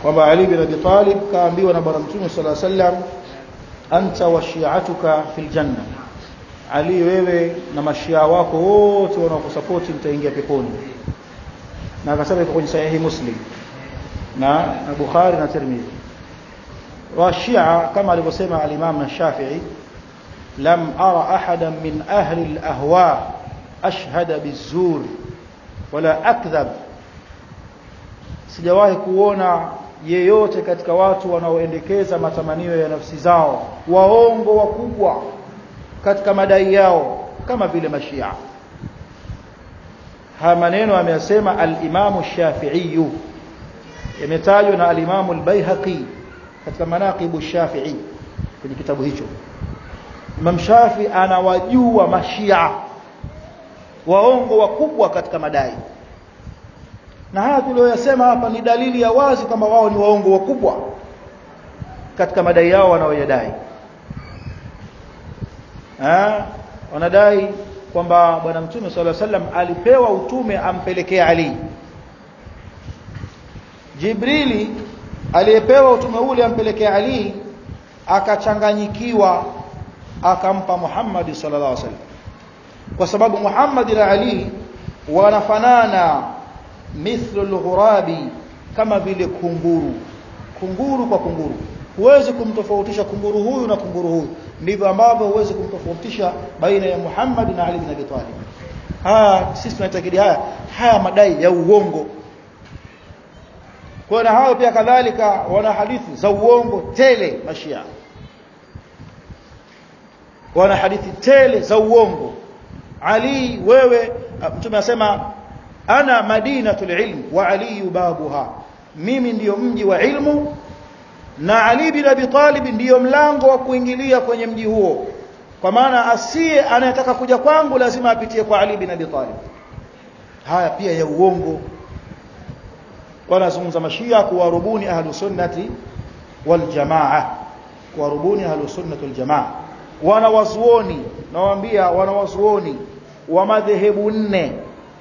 kwamba Ali bin Abi Talib kaambiwa na bwana mtume sallallahu alaihi wasallam anta wa shi'atuka fil janna Ali wewe na mashia wako wote wanaokusupport mtaingia peponi na akasema iko kwenye sahihi Muslim na, na Bukhari na Tirmidhi wa Shia kama alivyosema al-Imam Shafi'i lam ara ahadan min ahli al-ahwa ashhada bizur wala akdhab sijawahi kuona yeyote katika watu wanaoendekeza matamanio ya nafsi zao waongo wakubwa katika madai yao kama vile mashia haya maneno ameyasema al-Imam Shafi'i yametajwa na al-Imam al-Baihaqi katika manaqibu Shafi'i kwenye kitabu hicho Imam Shafi anawajua mashia waongo wakubwa katika madai na haya tuliyosema hapa ni dalili ya wazi kwamba wao ni waongo wakubwa katika madai yao wanaoyadai eh wanadai kwamba bwana mtume sallallahu alaihi wasallam alipewa utume ampelekee Ali Jibrili aliyepewa utume ule ampelekee Ali akachanganyikiwa akampa Muhammad sallallahu alaihi wasallam kwa sababu Muhammad na Ali wanafanana mithlu al-ghurabi kama vile kunguru kunguru kwa kunguru huwezi kumtofautisha kunguru huyu na kunguru huyu ndivyo ambavyo huwezi kumtofautisha baina ya Muhammad na Ali bin Abi Talib haya sisi tunaitakidi haya haya madai ya uongo kwa na hao pia kadhalika wana hadithi za uongo tele mashia wana hadithi tele za uongo Ali wewe mtume anasema ana madinatul ilm wa ali babuha mimi ndiyo mji wa ilmu na Ali bin Abi Talib ndiyo mlango wa kuingilia kwenye mji huo kwa maana asiye anayetaka kuja kwangu lazima apitie kwa Ali bin Abi Talib haya pia ya uongo wanazungumza mashia kuwarubuni ahlu sunnati wal jamaa kuwarubuni ahlu sunnati wal jamaa wanawazuoni nawaambia wanawazuoni wa madhehebu nne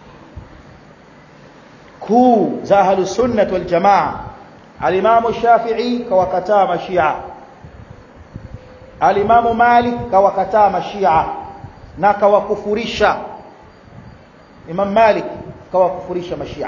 kuu za ahlu sunnati wal jamaa alimamu shafi'i kawakataa mashia alimamu malik kawakataa mashia na kawakufurisha imam malik kawakufurisha mashia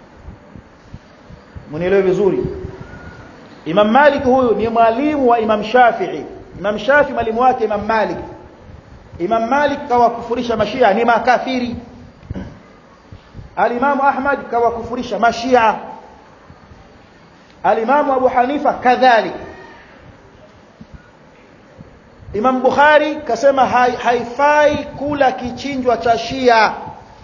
mnielewe vizuri imam malik huyu ni mwalimu wa imam shafi'i imam shafi'i mwalimu wake imam malik imam malik kawakufurisha mashia ni makafiri alimamu ahmad kawakufurisha mashia alimamu abu hanifa kadhalik imam bukhari kasema haifai kula kichinjwa cha shia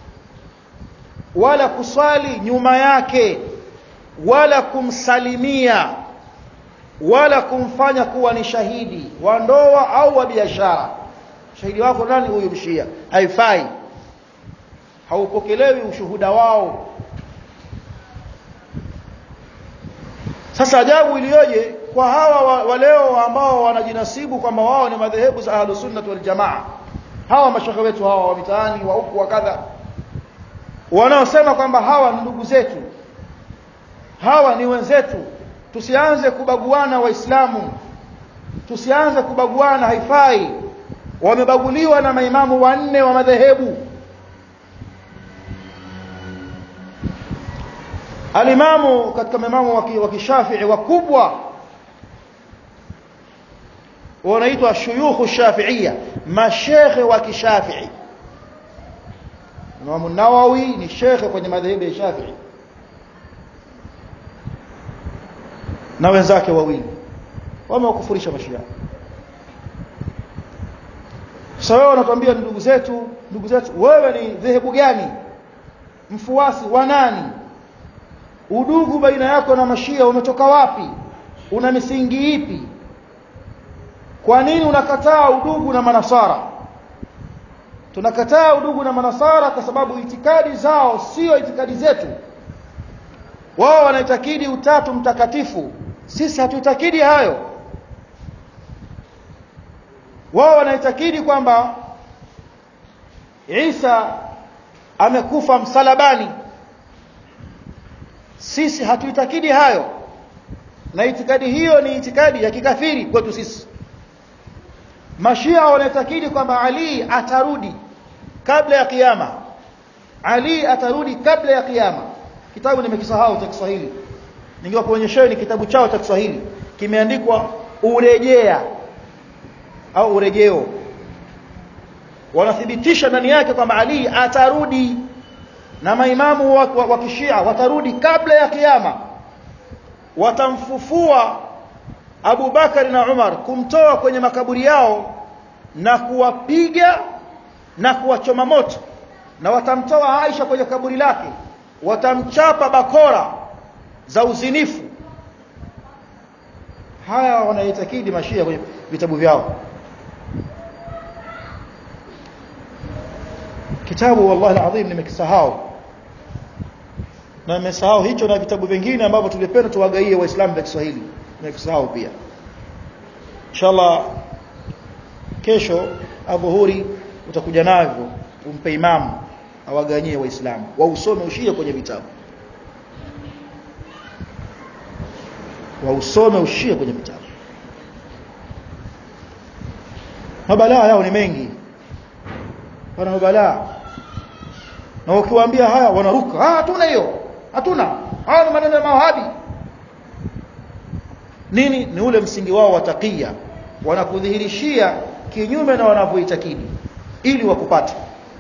wala kuswali nyuma yake wala kumsalimia wala kumfanya kuwa ni shahidi wa ndoa au wa biashara shahidi wako nani huyu mshia haifai haupokelewi ushuhuda wao sasa ajabu iliyoje kwa hawa waleo ambao wanajinasibu kwamba wao ni madhehebu za ahlus sunnah wal jamaa hawa mashaka wetu hawa wa mitaani wa huku wa kadha wanaosema kwamba hawa ni ndugu zetu hawa ni wenzetu tusianze kubaguana waislamu tusianze kubaguana haifai wamebaguliwa na maimamu wanne wa madhehebu alimamu katika maimamu wa kishafii wakubwa wanaitwa shuyukhu shafiia mashekhe wa kishafii Imam Nawawi ni shekhe kwenye madhehebu ya Shafi'i na wenzake wawili wamewakufurisha mashia sasa wewe unatuambia ndugu zetu ndugu zetu wewe ni dhehebu gani mfuasi wa nani udugu baina yako na mashia umetoka wapi una misingi ipi kwa nini unakataa udugu na manasara tunakataa udugu na manasara kwa sababu itikadi zao sio itikadi zetu wao wanaitakidi utatu mtakatifu sisi hatuitakidi hayo wao wanaitakidi kwamba Isa amekufa msalabani sisi hatuitakidi hayo na itikadi hiyo ni itikadi ya kikafiri kwetu sisi mashia wanaitakidi kwamba Ali atarudi kabla ya kiyama Ali atarudi kabla ya kiyama kitabu nimekisahau cha Kiswahili ningewakuonyesheni kitabu chao cha Kiswahili kimeandikwa urejea au urejeo wanathibitisha ndani yake kwamba Ali atarudi na maimamu wa, wa, wa kishia watarudi kabla ya kiyama watamfufua Abu Bakari na Umar kumtoa kwenye makaburi yao na kuwapiga na kuwachoma moto na watamtoa Aisha kwenye kaburi lake watamchapa bakora za uzinifu haya wanaitakidi mashia kwenye vitabu vyao kitabu wallahi alazim nimekisahau na nimesahau hicho na vitabu vingine ambavyo tulipenda tuwagaie waislamu vya Kiswahili nimekisahau pia inshallah kesho adhuhuri utakuja navyo umpe imamu awaganyie waislamu wausome ushia kwenye vitabu wausome ushia kwenye vitabu mabalaa yao ni mengi wana mabalaa na ukiwaambia haya wanaruka ah hatuna hiyo hatuna haya ni maneno ya mawahabi nini ni ule msingi wao wa takia wanakudhihirishia kinyume na wanavyoitakidi ili wakupate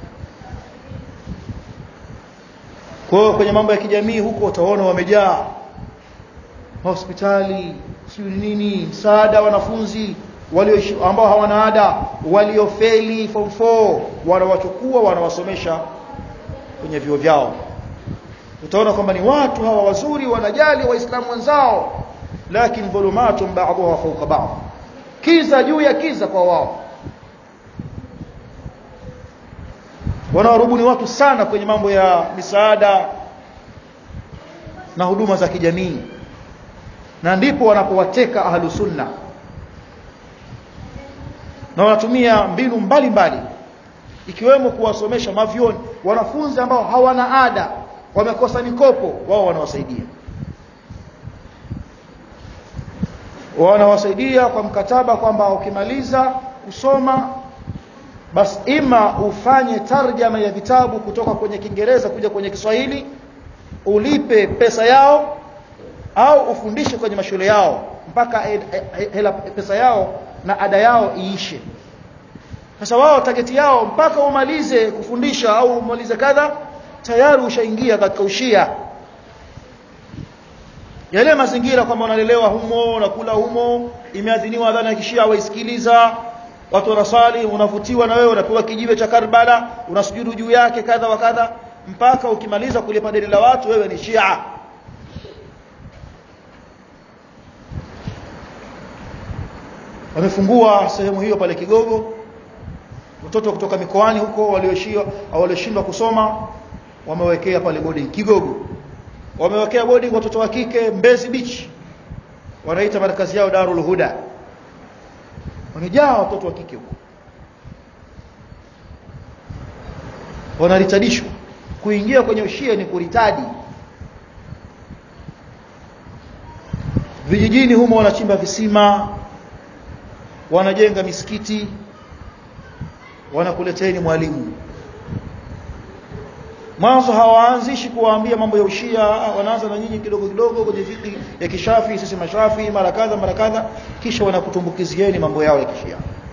kwa hiyo kwenye mambo ya kijamii huko utaona wamejaa hospitali sio nini msaada wanafunzi walio ambao hawana ada waliofeli form 4 wanawachukua wanawasomesha kwenye vyuo vyao utaona kwamba ni watu hawa wazuri wanajali waislamu wenzao lakini dhulumatun ba'dhuha fawqa ba'd kiza juu ya kiza kwa wao wanawarubuni watu sana kwenye mambo ya misaada na huduma za kijamii na ndipo wanapowateka ahlu sunna na wanatumia mbinu mbalimbali mbali. ikiwemo kuwasomesha mavyoni wanafunzi ambao hawana ada wamekosa mikopo wao wanawasaidia wanawasaidia kwa mkataba kwamba ukimaliza kusoma basi ima ufanye tarjama ya vitabu kutoka kwenye Kiingereza kuja kwenye Kiswahili ulipe pesa yao au ufundishe kwenye mashule yao mpaka hela pesa yao na ada yao iishe sasa wao target yao mpaka umalize kufundisha au umalize kadha tayari ushaingia katika ushia yale mazingira kwamba unalelewa humo unakula humo imeadhiniwa adhana ya kishia waisikiliza watu wanasali unavutiwa na wewe unapewa kijiwe cha Karbala unasujudu juu yake kadha wa kadha mpaka ukimaliza kulipa deni la watu wewe ni Shia wamefungua sehemu hiyo pale Kigogo watoto kutoka mikoani huko walioshia au walioshindwa kusoma wamewekea pale boarding Kigogo wamewekea boarding watoto wa kike Mbezi Beach wanaita markazi yao Darul Huda wamejaa watoto wa kike huko wanaritadishwa kuingia kwenye ushia ni kuritadi vijijini humo wanachimba visima wanajenga misikiti wanakuleteni mwalimu mwanzo hawaanzishi kuwaambia mambo ya ushia wanaanza na nyinyi kidogo kidogo kwenye fiki ya kishafi sisi mashafi mara kadha mara kadha kisha wanakutumbukizieni mambo yao ya kishia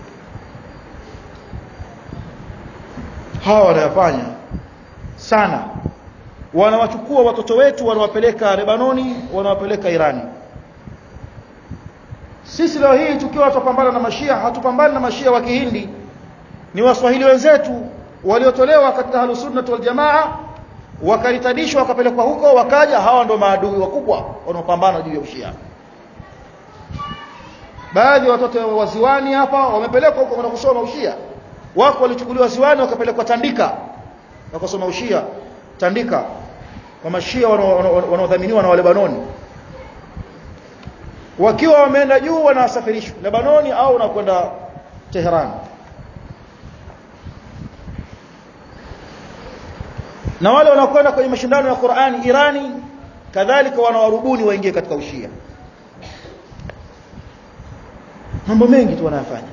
hawa wanayafanya sana wanawachukua watoto wetu wanawapeleka Lebanoni wanawapeleka Irani sisi leo hii tukiwa tupambana na mashia hatupambani na mashia wa kihindi ni waswahili wenzetu waliotolewa katika halusunnah wal jamaa wakaritadishwa wakapelekwa huko wakaja hawa ndo maadui wakubwa wanaopambana juu ya ushia baadhi ya watoto wa ziwani hapa wamepelekwa huko kwenda kusoma ushia wako walichukuliwa ziwani wakapelekwa Tandika wakasoma ushia Tandika kwa mashia wanaodhaminiwa na Walebanoni wakiwa wameenda juu wanasafirishwa Lebanoni au na kwenda Tehran na wale wanaokwenda kwenye mashindano ya Qur'ani Irani kadhalika wanawarubuni waingie katika ushia mambo mengi tu wanayafanya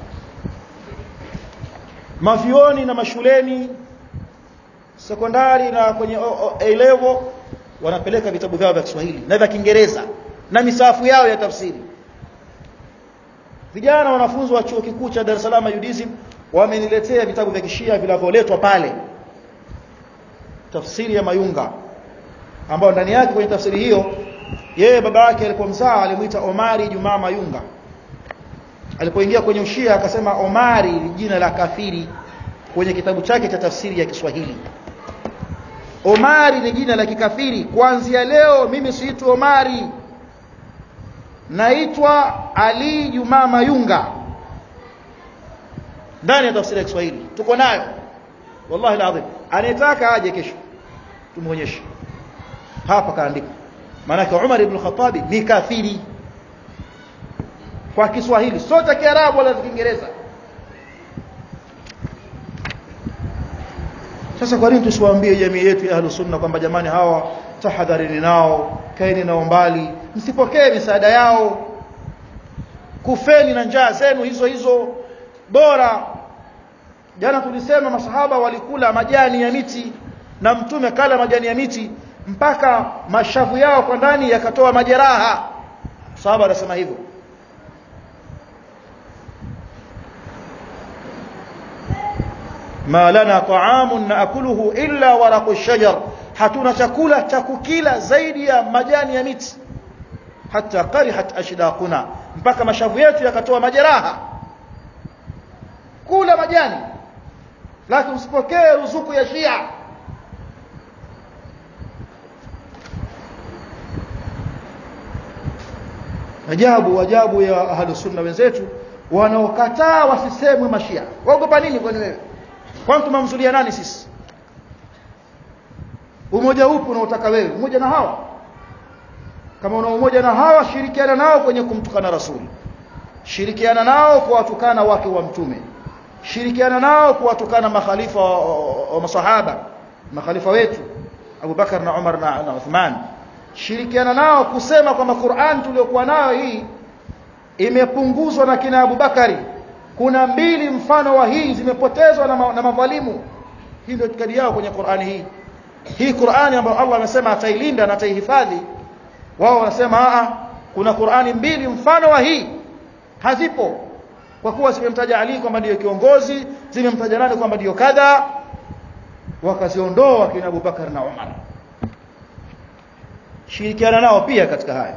mavioni na mashuleni sekondari na kwenye A level wanapeleka vitabu vyao vya Kiswahili na vya Kiingereza na misafu yao ya tafsiri vijana wanafunzi wa chuo kikuu cha Dar es Salaam UDSM wameniletea vitabu vya kishia vinavyoletwa pale tafsiri ya Mayunga ambao ndani yake kwenye tafsiri hiyo yeye baba yake alipomzaa alimuita Omari Jumaa Mayunga alipoingia kwenye ushia akasema Omari ni jina la kafiri kwenye kitabu chake cha tafsiri ya Kiswahili Omari ni jina la kikafiri kuanzia leo mimi siitwi Omari naitwa Ali Jumaa Mayunga ndani ya tafsiri ya Kiswahili tuko nayo wallahi alazim anayetaka aje kesho tumuonyeshe hapa kaandika maana Umar ibn Khattab ni kafiri kwa Kiswahili sio cha Kiarabu wala Kiingereza sasa kwa nini tusiwaambie jamii yetu ya ahlus sunna kwamba jamani hawa tahadharini nao kaeni nao mbali msipokee misaada yao kufeni na njaa zenu hizo hizo bora jana tulisema masahaba walikula majani ya miti na mtume kala majani ya miti mpaka mashavu yao kwa ndani yakatoa majeraha sahaba anasema hivyo ma lana ta'amun naakuluhu illa waraqu shajar hatuna chakula cha kukila zaidi ya majani ya miti hata qarihat ashdaquna mpaka mashavu yetu yakatoa majeraha kula majani lakini usipokee ruzuku ya Shia ajabu ajabu ya ahlus sunna wenzetu wanaokataa wasisemwe mashia waogopa nini kwani wewe kwani tumamzulia nani sisi umoja upo unaotaka wewe umoja na hawa kama una umoja na hawa shirikiana nao kwenye kumtukana rasuli shirikiana nao kuwatukana wake wa mtume shirikiana nao kuwatukana makhalifa wa, wa, wa masahaba makhalifa wetu Abu Bakar na Umar na, na Uthman shirikiana nao kusema kwamba Qur'an tuliyokuwa nayo hii imepunguzwa na kina Abu Bakari kuna mbili mfano wa hii zimepotezwa na, ma, na madhalimu hii ndio itikadi yao kwenye Qur'ani hii hii Qur'ani ambayo Allah amesema atailinda na ataihifadhi wao wanasema a kuna Qur'ani mbili mfano wa hii hazipo kwa kuwa zimemtaja Ali kwamba ndiyo kiongozi zimemtaja nani kwamba ndiyo kadha wakaziondoa kina Abu Bakar na Umar shirikiana nao pia katika haya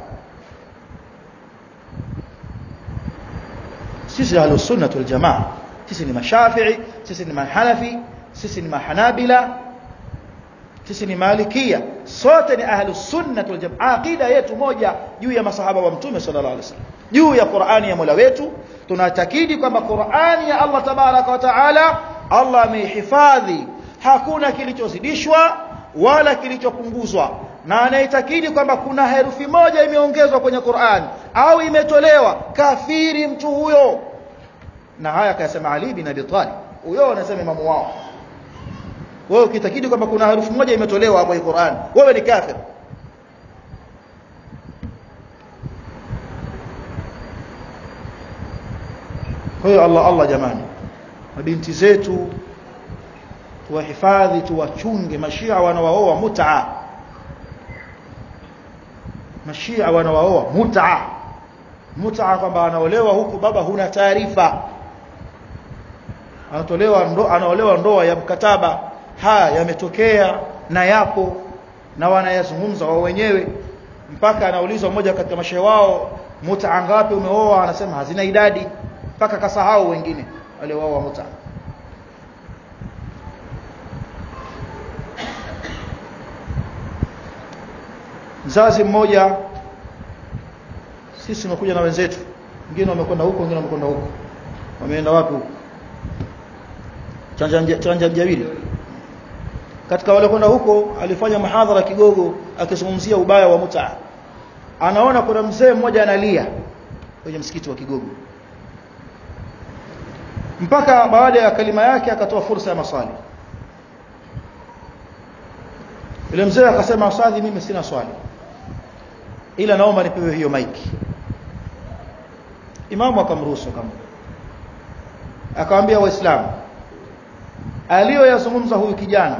sisi ahlus sunnah wal jamaa sisi ni mashafi'i sisi ni mahanafi sisi ni mahanabila sisi ni malikia sote ni ahlus sunnah wal jamaa aqida yetu moja juu ya masahaba wa mtume sallallahu alaihi wasallam juu ya Qur'ani ya Mola wetu tunatakidi kwamba Qur'ani ya Allah tabaraka wa taala Allah ameihifadhi hakuna kilichozidishwa wala kilichopunguzwa na anaitakidi kwamba kuna herufi moja imeongezwa kwenye Qur'an au imetolewa kafiri mtu huyo na haya akasema Ali bin Abi Talib huyo anasema imamu wao wewe ukitakidi kwamba kuna herufi moja imetolewa hapo kwenye Qur'an wewe ni kafir kwa hiyo Allah Allah jamani mabinti zetu tuwahifadhi tuwachunge mashia wanawaoa mut'a mashia wanawaoa mut'a mut'a kwamba anaolewa huku baba huna taarifa anatolewa ndo, anaolewa ndoa ya mkataba haya yametokea na yapo na wanayazungumza wao wenyewe mpaka anaulizwa mmoja katika mashehe wao mut'a ngapi umeoa anasema hazina idadi mpaka kasahau wengine waliooa mut'a mzazi mmoja sisi tumekuja na wenzetu wengine wamekwenda huko wengine wamekwenda huko wameenda wapi huko chanja chanja mjawili katika wale kwenda huko alifanya mahadhara kigogo akizungumzia ubaya wa mutaa anaona kuna mzee mmoja analia kwenye msikiti wa kigogo mpaka baada ya kalima yake akatoa fursa ya maswali yule mzee akasema ustadhi mimi sina swali ila naomba nipewe hiyo maiki imamu akamruhusu kama akamwambia waislamu aliyoyazungumza huyu kijana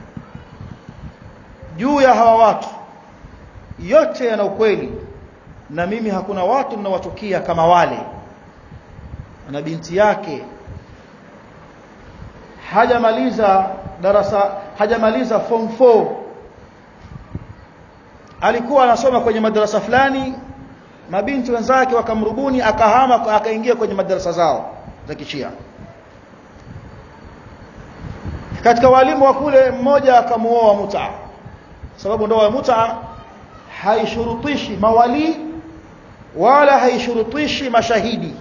juu ya hawa watu yote yana ukweli na mimi hakuna watu ninawachukia kama wale na binti yake hajamaliza darasa hajamaliza form 4 alikuwa anasoma kwenye madarasa fulani mabinti wenzake wakamrubuni akahama akaingia kwenye madarasa zao za kishia katika walimu wa kule mmoja akamuoa muta sababu ndoa ya muta haishurutishi mawali wala haishurutishi mashahidi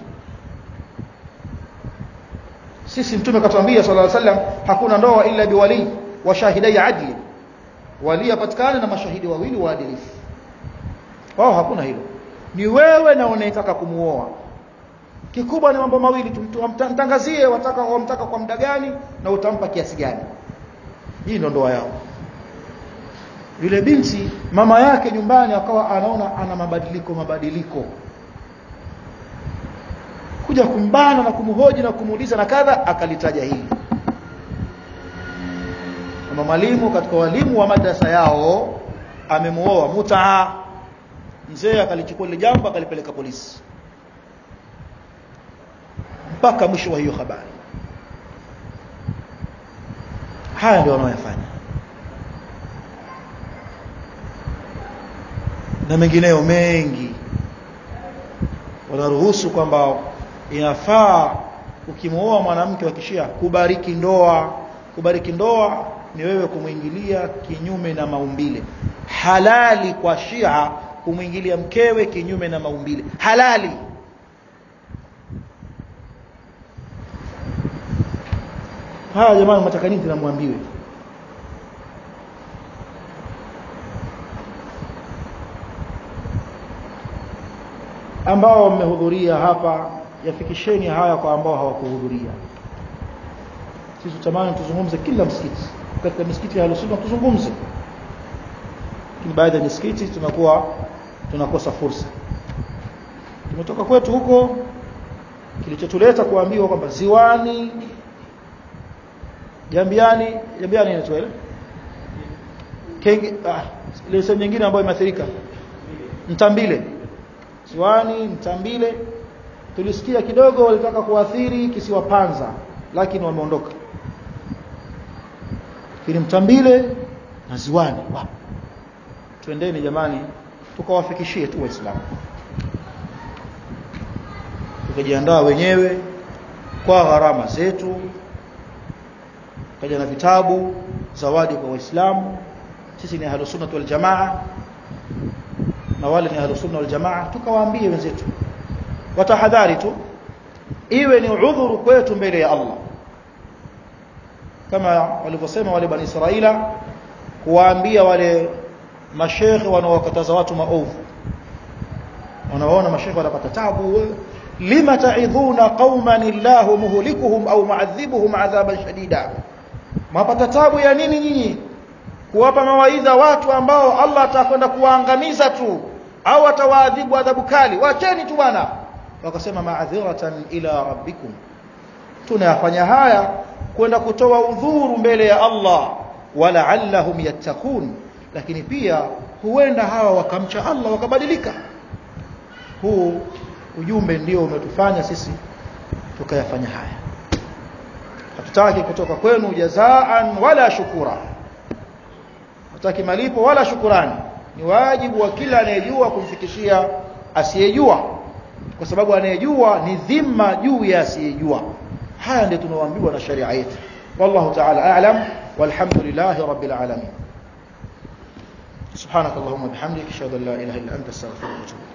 sisi mtume katuambia sallallahu alaihi wasallam hakuna ndoa illa biwali wa shahidai adli wali apatikane na mashahidi wawili waadilifu wao hakuna hilo ni wewe na unayetaka kumuoa kikubwa ni mambo mawili tumtangazie wataka wamtaka kwa muda gani na utampa kiasi gani hii ndio ndoa yao yule binti mama yake nyumbani akawa anaona ana mabadiliko mabadiliko kuja kumbana na kumhoji na kumuuliza na kadha akalitaja hili kama mwalimu katika walimu wa madrasa yao amemuoa mutaa mzee akalichukua ile jambo akalipeleka polisi mpaka mwisho wa hiyo habari haya ndio wanaoyafanya na mengineyo mengi wanaruhusu kwamba inafaa ukimwoa mwanamke wa kishia kubariki ndoa kubariki ndoa ni wewe kumwingilia kinyume na maumbile halali kwa shia kumwingilia mkewe kinyume na maumbile halali haya jamani mnataka nini tunamwambiwe ambao mmehudhuria hapa yafikisheni haya kwa ambao hawakuhudhuria sisi tutamani tuzungumze kila msikiti katika misikiti ya Ahlus tuzungumze lakini baadhi ya misikiti tunakuwa tunakosa fursa tumetoka kwetu huko kilichotuleta kuambiwa kwamba ziwani jambiani jambiani inaitwa ile kenge ah ile sehemu nyingine ambayo imeathirika mtambile ziwani mtambile tulisikia kidogo walitaka kuathiri kisiwa Panza lakini wameondoka lakini mtambile na ziwani wa twendeni jamani tukawafikishie tu waislamu tukajiandaa wenyewe kwa gharama zetu kaja na vitabu zawadi kwa waislamu sisi ni ahlus sunnah wal jamaa na wale ni ahlus sunnah wal jamaa tukawaambie wenzetu watahadhari tu iwe ni udhuru kwetu mbele ya Allah kama walivyosema wale bani Israila kuwaambia wale mashekhe wanaowakataza watu maovu wanawaona mashekhe wanapata tabu lima ta'idhuna qauman illahu muhlikuhum au mu'adhibuhum adhaban shadida mapata tabu ya nini nyinyi kuwapa mawaidha watu ambao Allah atakwenda kuwaangamiza tu au atawaadhibu adhabu kali wacheni tu bwana wakasema ma'adhiratan ila rabbikum tunayafanya haya kwenda kutoa udhuru mbele ya Allah wala'allahum yattaqun lakini pia huenda hawa wakamcha Allah wakabadilika huu ujumbe ndio umetufanya sisi tukayafanya haya hatutaki kutoka kwenu jazaan wala shukura hatutaki malipo wala shukurani ni wajibu wa kila anayejua kumfikishia asiyejua kwa sababu anayejua ni dhima juu ya asiyejua haya ndio tunaoambiwa na sharia yetu wallahu ta'ala a'lam walhamdulillahi rabbil alamin سبحانك اللهم وبحمدك اشهد ان لا اله الا انت استغفرك واتوب